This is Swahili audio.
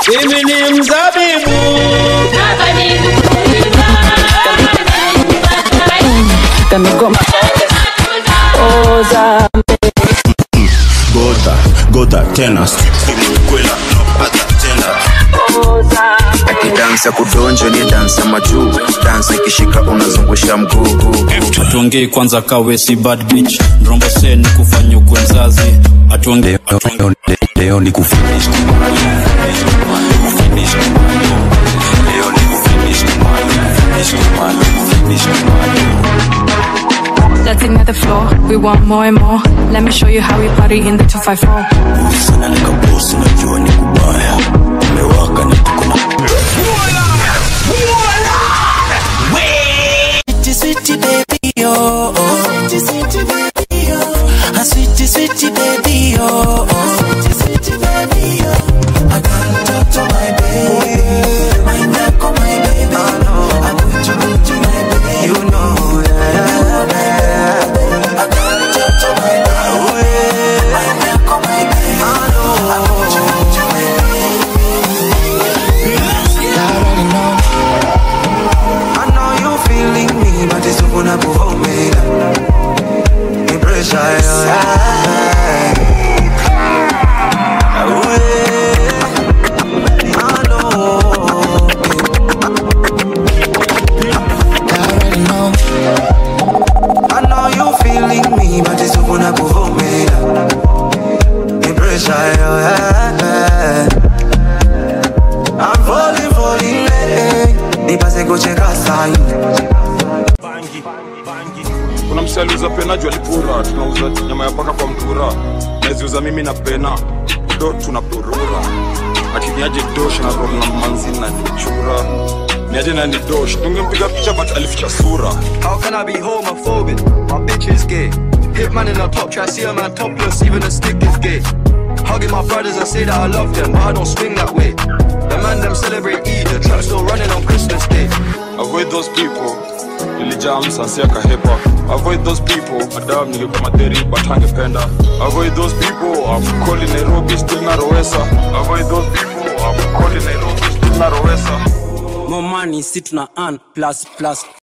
mimi ni mzabibu Kamegoma oza gota gota tena kwela hata tena akidansi ya kudonjo ni dansi ya majuu dansi ikishika unazungusha mguu atuongei kwanza kawe si bad bitch mrombo se ni kufanya ukwe mzazi atuongei leo ni kufinish Let's ignite the floor. We want more and more. Let me show you how we party in the 254. sana nikabosi najua ni kubaya umewaka na tuko na sweetie baby, oh, oh. Sweetie baby, oh. A sweetie, sweetie baby, oh, oh. Sweetie baby, oh. I gotta talk to my baby. My neck on my baby. I put you, put you, my baby. You know, yeah. I gotta talk to my baby. My neck on my baby. I put you, put you, my baby. I already know. I know you feeling me, but it's open up for me. The pressure, yeah. Oh, yeah. I know. I already know. I know you feeling me, but it's open up for me. The pressure, yeah. I'm falling, falling, eh. Nipase kucheka sahi kuna msaliuza pena juu alipura tunauza nyama ya paka kwa mtura naziuza mimi na pena do tunapurura akiniaje dosh na roho na manzi na nichura niaje na ni dosh tungempiga picha but alificha sura How can I be homophobic? My bitch is gay. Hitman in the top try see a man topless, even a stick is gay. Hugging my brothers and say that I love them, but I don't swing that way. The man them celebrate Eid, the trap still running on Christmas Day. avoid those people nilijaa msansi akahepa avoid those people madam nilikuwa madheri but angependa avoid those people I'm calling Nairobi still na Rowesa avoid those people I'm calling Nairobi still na Rowesa more money si tuna earn plus plus